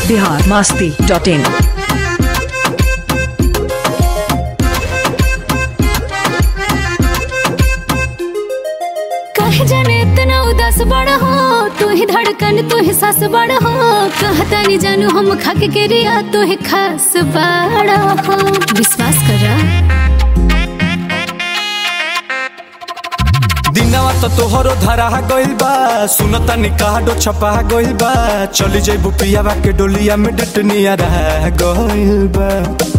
Bihar Masti dot इन कहे जाने इतना उदास बड़ा हो तू ही धड़कन तू ही सास बड़ा हो कहता नहीं जानू हम खाके के रिया तू ही खास बड़ा हो विश्वास करा दिनवा तो तोहरो धरा गइल बा सुनता निकाडो छपा गइल बा चली जइबू पियावा के डोलिया में डटनिया रह गइल बा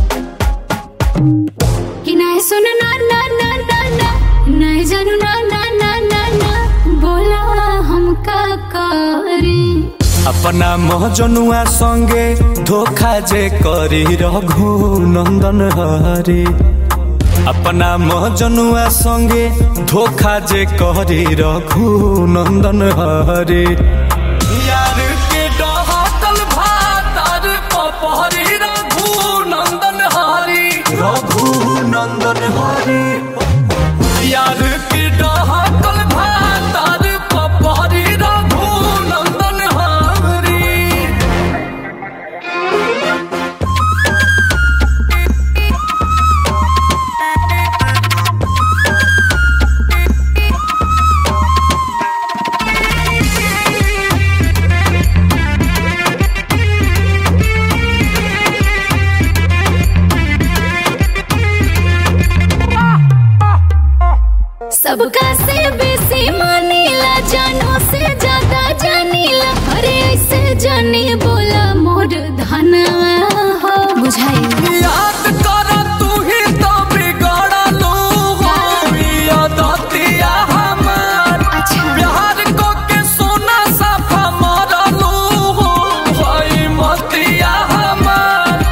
कि नहीं सुन ना ना ना ना ना नहीं जानू ना ना ना ना ना बोला हम का करी अपना महजनुआ संगे धोखा जे करी रघु नंदन हरे अपना महजनुआ संगे धोखा जे करी रघु नंदन हरे यार के डहकल भातर पपहरी रघु नंदन हरी रघु नंदन हरी यार के डहकल भातर पपहरी रघु नंदन हरी सबका से बेसी मानीला जानो से ज्यादा जानीला अरे ऐसे जानी बोला मोर धनवा हो बुझाई याद कर तू ही तो बिगड़लू हो यादतिया हमार अच्छा प्यार को के सोना साफा मरलू हो भाई मतिया हमार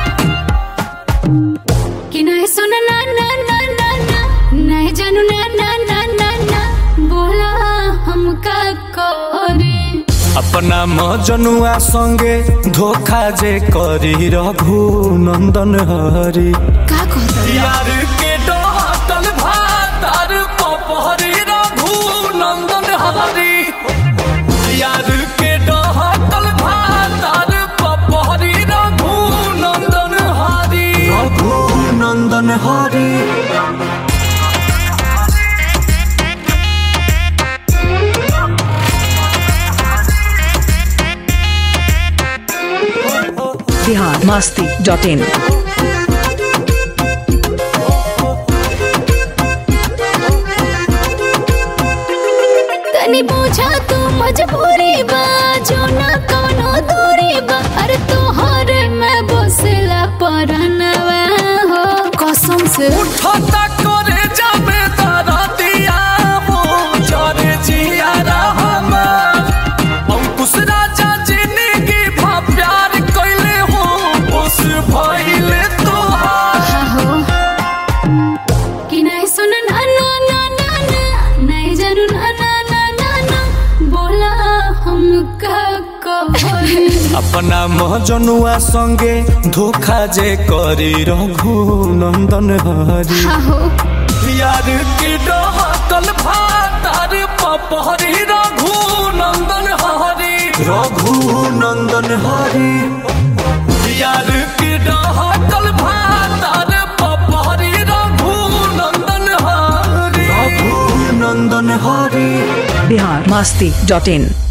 कि नहीं सुन ना ना ना ना ना नहीं जानू ना ना ना ना ना बोला हमका करे अपना मजनुआ संगे धोखा जे करी रघु नंदन हरी का कहता यार के डहकल भातार पपहरी रघु नंदन हरी यार के डहकल भातार पपहरी रघु नंदन हरी रघु नंदन हरी बिहार मास्ती डॉट इन तनी पूछा तू मजबूरी बा जो ना कोनो दूरी बा अरे तोहर में बसला परनवा हो कसम से उठता करे जाबे तारा दिया हो जरे जिया रहमान अंकुश राजा जिंदगी भा प्यार कइले हो उस भइले तोहार हा हो कि नहीं सुन ना ना ना ना ना नहीं जानू ना ना ना ना ना बोला हम का कहरी अपना महजनुआ संगे धोखा जे करी रघु नंदन हरी हा हो यार की डहकल भातार पपहरी रघु नंदन हरी रघु नंदन हरी यार की डहकल भातार पपहरी रघु नंदन हरी रघु नंदन हरी बिहार मास्ती डॉट इन